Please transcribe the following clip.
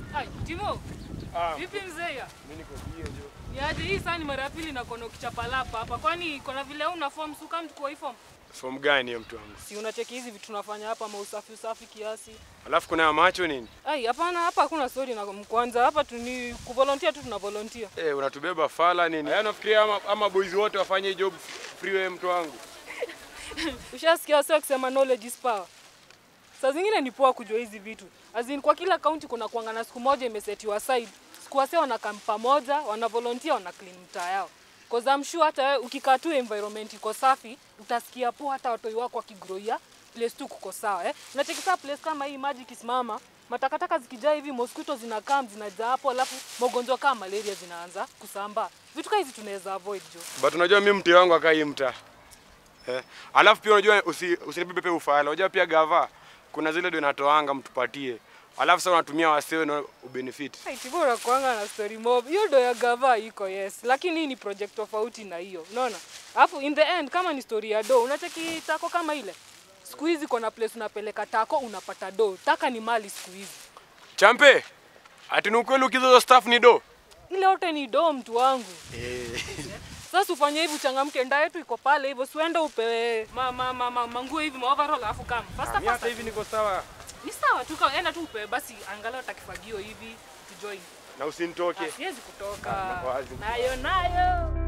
Ai, Timo, Ah, vipi mzee ya? mimi niko bie jo. Niaje hii saa ni mara ya pili na kono kichapalapa hapa. Kwani kuna vile una form suka mtu kwa hii form? Form gani hiyo mtu wangu? Si unacheki hizi vitu tunafanya hapa mausafi usafi kiasi. Alafu kuna ya macho nini? Ai, hapana hapa hakuna story na kwanza hapa tu ni kuvolunteer tu tuna volunteer. Eh, unatubeba fala nini? Yaani nafikiria ama, ama boys wote wafanye hii job free wewe mtu wangu. Ushasikia wase wakisema knowledge is power. Saa zingine ni poa kujua hizi vitu. As in, kwa kila kaunti kuna kuanga na siku moja imesetiwa aside. Siku wase wanakaa pamoja, wana volunteer, wana clean mtaa yao. Cause I'm sure hata wewe ukikaa tu environment iko safi, utasikia poa hata watoi wako wakigroia place tu kuko sawa eh. Unacheki saa place kama hii maji ikisimama, matakataka zikijaa hivi mosquito zinakaa zinajaa hapo, alafu magonjwa kama malaria zinaanza kusambaa. Vitu kama hizi tunaweza avoid jo. But unajua mimi mtu wangu akai mtaa. Eh. Alafu pia unajua usi, usinibebe pe ufala. Unajua pia gava kuna zile ndio inatoanga mtupatie. Alafu sasa unatumia wasee na ubenefit. Itibora kuanga na story mob. Hiyo ndo ya gava iko yes, lakini hii ni project tofauti na hiyo. Unaona? Alafu in the end kama ni story ya do, unacheki tako kama ile. Siku hizi kuna place unapeleka tako unapata do. Taka ni mali siku hizi. Champe. Ati ni ukweli ukizo staff ni do. Ile yote ni do mtu wangu. Sasa ufanye hivi uchangamke, nda yetu iko pale hivyo, siende upewe ma, ma, ma, ma, manguo hivi ma overall alafu kama fasta Mimi hata fasta. hivi niko sawa. Ni sawa tu, ka- enda tu upewe basi angalau takifagio hivi tujoin. Na usinitoke. Siwezi kutoka. Ah, wazi. Nayo nayo.